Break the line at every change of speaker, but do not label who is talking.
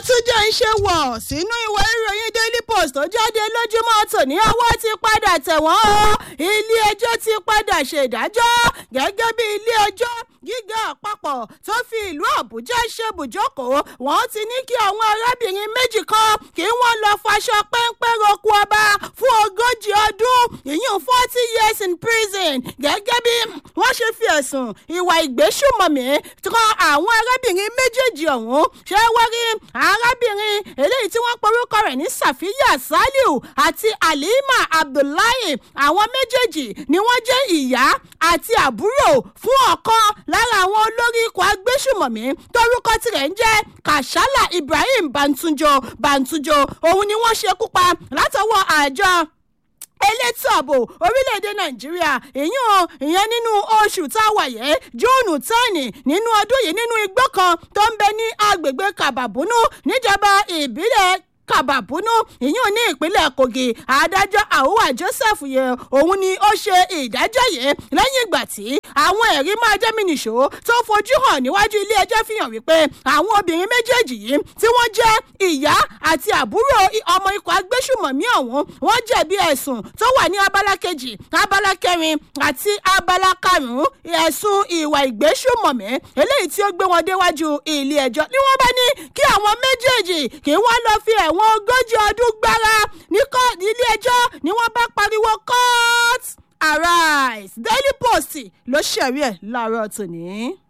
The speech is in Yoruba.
tún jẹ́ ń ṣe wọ̀ sínú ìwé ìròyìn daily post tó jáde lójúmọ́ tòní ọwọ́ ti padà tẹ̀ wọ́n o ilé ẹjọ́ ti padà ṣèdájọ́ gẹ́gẹ́ bí ilé ẹjọ́ gíga àpapọ̀ tó fi ìlú àbújá ṣe bùjókòó wọ́n ti ní kí àwọn arábìnrin méjì kan kí wọ́n lọ faṣọ péńpé roku ọba fún ogójì ọdún ìyún forty years in prison gẹ́gẹ́ bí wọ́n ṣe fi ẹ̀sùn ìwà ìgbésùmọ̀mí kan àwọn arábìnrin méjèèjì ọ̀hún ṣé wọ́n rí arábìnrin eléyìí tí wọ́n porúkọ rẹ̀ ní sàfíyà saliu àti halima abdullahi àwọn méjèèjì ni wọ́n jẹ́ ìyá àti àbúrò fún ọ̀kan lára àwọn olórí ikọ̀ agbésùmọ̀mí torúkọ tirẹ̀ ń jẹ́ kàṣálà ibrahim bantunjo bantunjo òun ni wọ́n ṣekú pa látọwọ́ àjọ elétò ààbò orílẹ̀-èdè nàìjíríà ìyún ìyẹn nínú oṣù tá a wà yẹ júùnù tẹ́ẹ̀nì nínú ọdún yìí nínú igbó kan tó ń bẹ ní agbègbè kàbàbúnú níjọba ìbílẹ̀ kàbàbúnú ìyún ní ìpínlẹ̀ kogi adájọ́ àhùwà joseph yẹ òun ni ó ṣe ìdájọ́ yìí lẹ́yìn ìgbà tí àwọn ẹ̀rí máa jẹ́ mìnìṣó tó fojú hàn níwájú ilé ẹjọ́ fi hàn wípé àwọn obìnrin méjèèjì yìí tí wọ́n jẹ́ ìyá àti àbúrò ọmọ ikọ̀ agbésùmọ̀mí ọ̀hún wọ́n jẹ̀bi ẹ̀sùn tó wà ní abala kejì abala kẹrin àti abala karùn-ún ẹ̀sùn ìwà ìgbésùmọ̀mí eléyìí tí ó gbé wọn déwájú ilé ẹjọ́ ni wọ́n bá ní kí àwọn méjèèjì kí wọ́n lọ fi ẹ̀wọ̀n ogójì ọdún gbára ní ilé ẹjọ́ ni wọ́n bá pariwo court arise daily post ló ṣẹ̀rí ẹ̀ láàárọ̀ tòní.